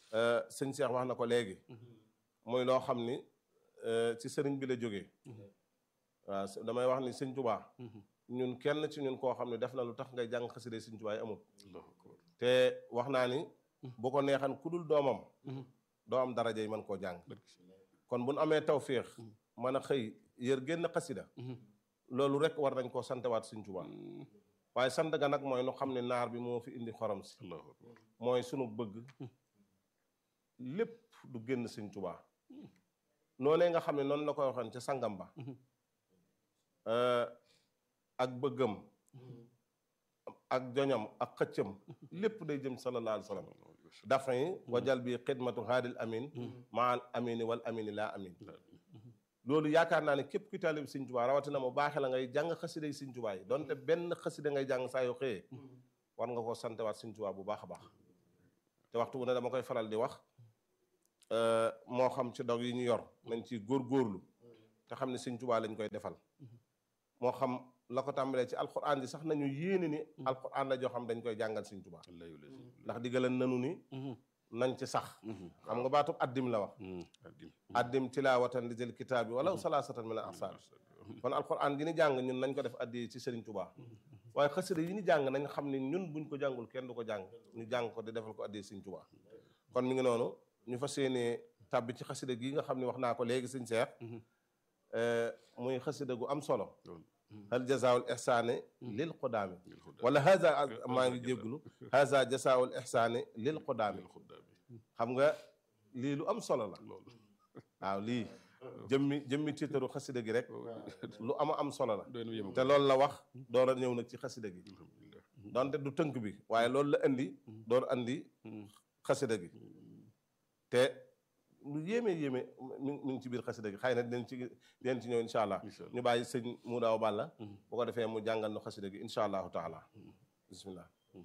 sëñ Cheikh wax na ko léegi muy loo xam ni ci sëriñ bi la jógee waaw damay wax ni sëñ Tuubaa ñun kenn ci ñun koo xam ne def na lu tax ngay jàng xasida sëñ Tuubaa yi amul te wax naa ni bu ko neexan ku dul doomam doo am daraja yi mën koo jàng kon bu nu amee tawféex mën a xëy yër génn xasida loolu rek war nañ koo santewaat sëñ Tuubaa waaye sant ga nag mooy nu xam ne naar bi moo fi indi xorom si mooy sunu bëgg lépp du génn sëñ Tuubaa noonee nga xam ne noonu la koy waxoon ca sangam ba ak bëggam ak joñam ak xëccam lépp day jëm sallallahu alayhi wa sallam dafa yi wajal bi xidmatu haadil amin maal amini wal amini laa amin loolu yaakaar naa ne képp ku taalib Sëñ Tuubaa rawatina mu baaxe la ngay jàng xasida yi Sëñ Tuubaa yi donte benn xasida ngay jàng saa yoo xëyee war nga koo santewaat Sëñ Tuubaa bu baax a baax te waxtu bu ne dama koy faral di wax moo xam ci dog yi ñu yor nañ ci góorgóorlu te xam ne Sëñ Tuubaa lañ koy defal moo xam la ko tàmbalee ci alquran ji sax nañu yéene ni alquran la joo xam dañ koy jàngal Sëñ Tuubaa ndax diggalan nanu ni nañ ci sax xam nga baatub addim la wax addim tilaawatan li jël kitaab bi wala salaasatan min al ahsaar kon alquran gi ni jàng ñun nañ ko def addi ci Sëriñ Tuubaa waaye xasida yi ni jàng nañ xam ne ñun buñ ko jàngul kenn du ko jàng ñu jàng ko di defal ko addi Sëriñ Tuubaa kon mi ngi noonu ñu fas yéenee tàbbi ci xasida gi nga xam ne wax naa ko léegi Sëñ Seex muy xasida gu am solo hal jazaawul ihsaani lil qudaami wala haza maa ngi jégglu haza jazaawul ihsaani lil qudaami xam nga lii lu am solo la waaw lii jëmmi jëmmi tiitaru xasida gi rek lu ama am solo la te loolu la wax door a ñëw nag ci xasida gi donte du tënk bi waaye loolu la indi door andi xasida gi te lu yéeme yéeme mi mi ngi ci biir xasida gi xëy na dinañ ci dinañ ci ñëw incha allah ñu bàyyi sëñ mu daaw bàlla bu ko defee mu jàngal nu xasida gi incha allahu taala bismillah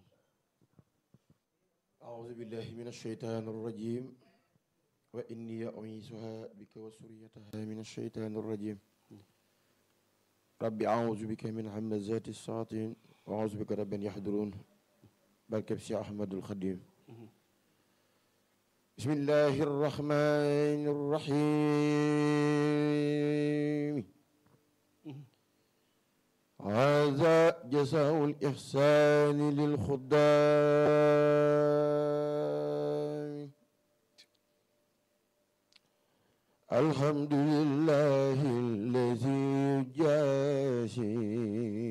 أعوذ بالله من الشيطان الرجيم وإني أعيذها بك وسريتها من الشيطان الرجيم رب أعوذ بك من همزات الشياطين وأعوذ بك رب أن يحضرون بركب سي أحمد الخديم بسم الله الرحمن الرحيم هذا جزاء الإحسان للخدام الحمد لله الذي يجازي